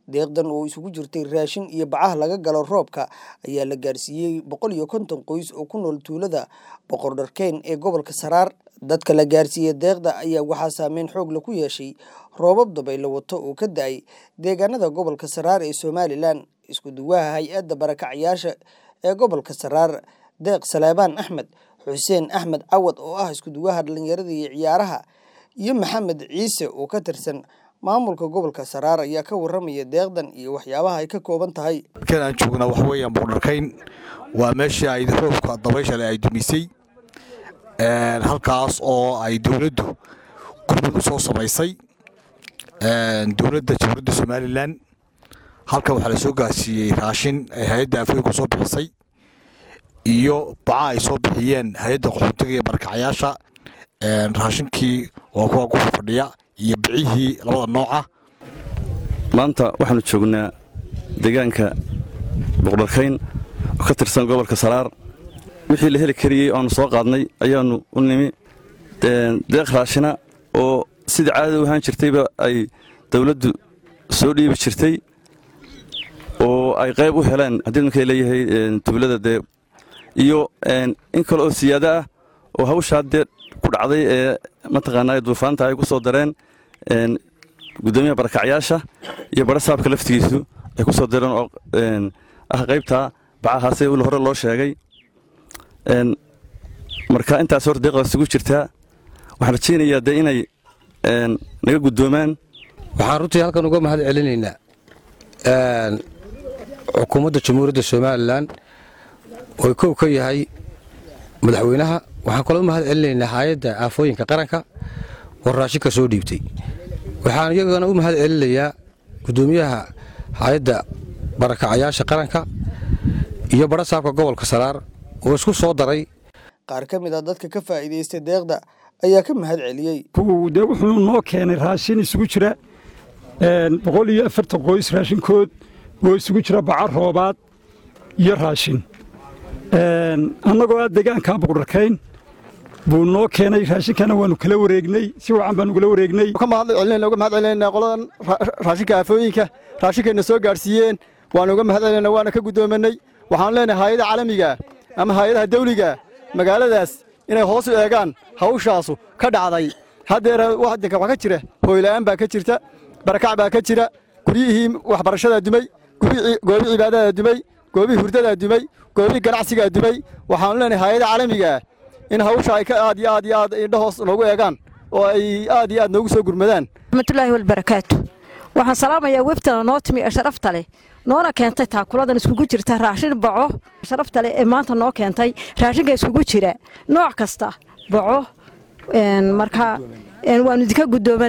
deeqdan oo isugu jirtay raashin iyo bacaha laga galo roobka ayaa la gaarsiiyey boqol iyo konton qoys oo ku nool tuulada boqordharkeyn ee gobolka saraar dadka la gaarsiiyey deeqda ayaa waxaa saameyn xoog la ku yeeshay roobab dabaylo wato oo ka da-ay deegaanada gobolka saraar ee somalilan isku duwaha hay-adda barakacayaasha ee gobolka saraar deeq saleebaan axmed xuseen axmed cawad oo ah isku duwaha dhallinyarada iyo ciyaaraha iyo maxamed ciise oo ka tirsan maamulka gobolka saraar ayaa ka waramaya deeqdan iyo waxyaabaha ay ka kooban tahay halkan aan joognaa waxa weeyaan boqdharkayn waa meeshii ay roobka dabayshale ay dumisay halkaas oo ay dowladdu gurmud u soo samaysay dowladda jamhuuriyadda somalilan halkan waxaa la soo gaarsiiyey raashin ay hay-adda afooyinku soo bixisay iyo baca ay soo bixiyeen hay-adda qaxootiga iyo barakacayaasha raashinkii waa kuwa ku fadhiya iyo bicihii labada nooca maanta waxaanu joognaa deegaanka boqdharkayn oo ka tirsan gobolka saraar wixii la heli kariyey oaanu soo qaadnay ayaannu u nimi deeq raashina oo sidai caadada u ahaan jirtayba ay dowladdu soo dhiibi jirtay oo ay qayb u heleen haddii markay leeyahay tuulada dee iyo in kale oo siyaado ah oo hawshaa dee ku dhacday ee mataqaanaa duufaanta ay ku soo dareen gudoomiyaha barakacyaasha iyo barasaabka laftigiisu ay ku soo dareen oo ah qaybtaa bacahaase hore loo sheegay marka intaas hor deeqda isugu jirtaa waxaan rajaynayaa dee inay naga guddoomaan waxaan runtii halkan uga mahad celinaynaa xukuumadda jamhuuriyadda somalilan oo kow ka yahay madaxweynaha waxaan kaloo mahad celinaynaa hay-adda aafooyinka qaranka oo raashinka soo dhiibtay waxaan iyagana u mahad celinayaa guddoomiyaha hay-adda barakacayaasha qaranka iyo barasaabka gobolka saraar oo isku soo daray qaar ka mid a dadka ka faa'iidaystay deeqda ayaa ka mahad celiyey dee wuxuu noo keenay raashin isugu jira boqol iyo afartan qoys raashinkood oo isugu jira baca roobaad iyo raashin annagoo ah deegaankaa boqdharkayn buu noo keenay raashinkana waanu kala wareegnay si wacan baanu kala wareegnay uga mahad celinaynaa qoladan raashinka aafooyinka raashinkayna soo gaadhsiiyeen waanu uga mahad celinaynaa waana ka guddoomanay waxaanu leenahay hay-ada caalamiga ama hay-adaha dawliga magaaladaas inay hoos u eegaan hawshaasu ka dhacday haddeer waddanka wax ka jira hooyla'aan baa ka jirta barakac baa ka jira guryihii waxbarashadaa dumay goobii cibaadadaa dumay goobii hurdadaa dumay goobii ganacsigaa dumay waxaanu leenahay hay-ada caalamigaa in hawsha ay ka aad iyo aad iyo aad indho hoos noogu eegaan oo ay aad iyo aad noogu soo gurmadaan raxmatullaahi walbarakaatu waxaan salaamayaa webtana noo timi ee sharafta leh noona keentay taakuladan iskugu jirta raashin baco sharafta leh ee maanta noo keentay raashinka iskugu jira nooc kasta baco marka waanu idinka guddooman